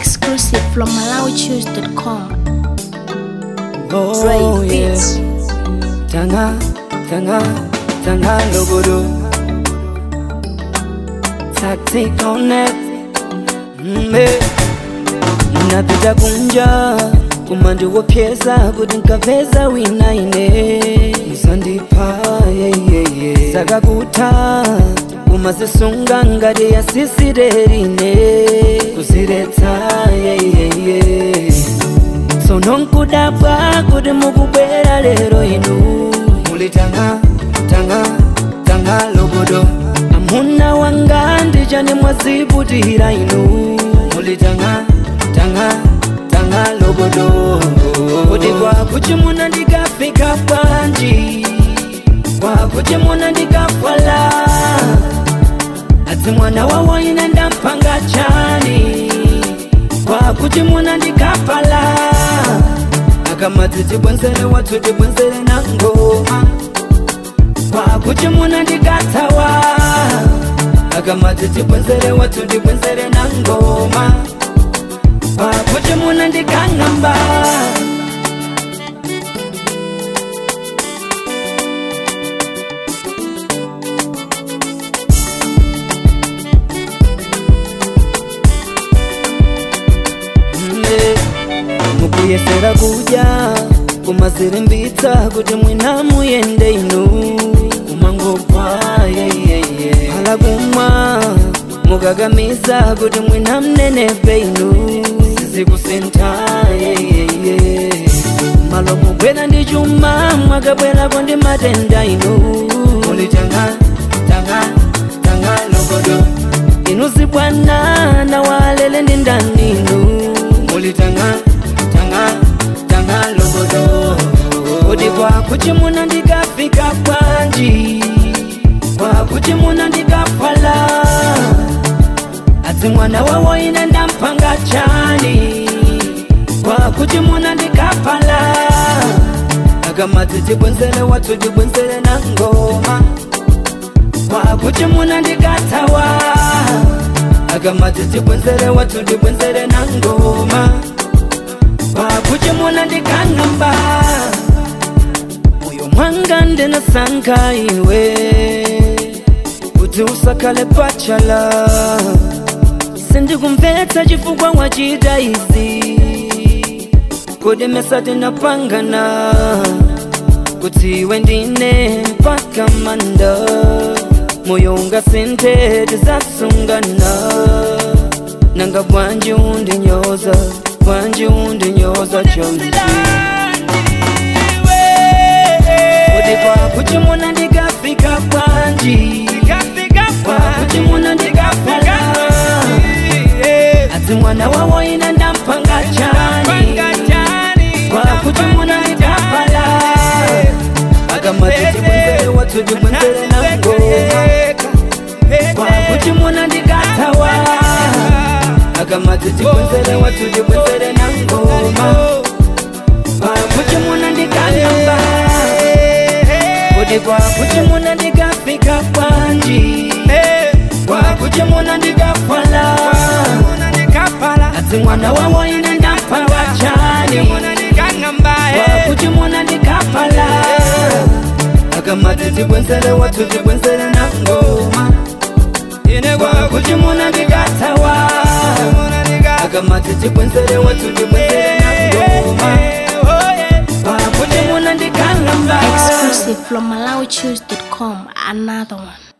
Exclusive from MalawiChoose.com. Oh, Dre yeah. Beats. Tanga, tanga, tanga logodo. Tactic on it. Mbe. Napita kunja kumandi wopyeza kuti nkapeza wina ine musandipa yeah, yeah, yeah. sakakuta kumazisunga ngati yasisirerine kuziretsa yeah, yeah, yeah. tsono nkudabwa kuti mukubwera lero inu muli tanga tanga tanga logodo amuna wanga ndichani mwaziputira inu muli tanga tanga tanga logodo kuti kwakuchimuna ndikafika bwanji kwakuchimuna ndikafala adzi mwana wawo ine ndampanga chani kwakuti muna ndikafala akamati tibwenzere watu tibwenzere na ngoma kwakuti muna ndikatawa akamati tibwenzere watu tibwenzere na ngoma kwakuti muna ndikang'amba mbe mukuyesera kudya kumazirimbitsa kuti mwina muyende inu kumangobva yeyeye hala kumwa mukakamiza kuti mwina mnenepe inu sizikusintha yeyeye malo mubwera ndi chuma mwakabwerako ndi matenda inu muli tanga tanga tanga logodo inu zibwana na walele ndi ndani inu muli tanga tanga tanga logodo kuti kwakuti muna ndikafika bwanji kwakuti muna ndikafala adzi mwana wawo ine ndampanga chani kwakuti muna ndikafala akamati tibwenzere watu tibwenzere na ngoma kwakuti muna ndikatawa akamati tibwenzere watu tibwenzere na ngoma kwakuti muna ndikang'amba moyo mwanga ndinasankha iwe kuti usakale pachala sindikumvetsa chifukwa wachita izi kodi mesati napangana kuti iwe ndine mpaka manda moyo ungasinthe tizasungana nanga bwanji undinyoza bwanji undinyoza chonzi kuti kwakuti muna ndikafika bwanji kwakuti muna ndikafala adzi mwana wawo ine ndampanga chani kwakuti muna ndikafala akamati tibwenzere watu tibwenzere na ngoma kwakuti muna ndikatawa akamati tibwenzere watu tibwenzere na ngoma kwakuti muna ndikang'amba kuti kwakuti muna ndikafika bwanji kwakuti muna ndikafala adzi mwana wawo ine ndampanga chani kwakuti muna ndikafala akamati tibwenzere watu tibwenzere na ngoma kwakuti muna ndikatawa akamati tibwenzere watu tibwenzere na ngoma kwakuti muna ndikang'amba Exclusive from MalawiChoose.com. Another one.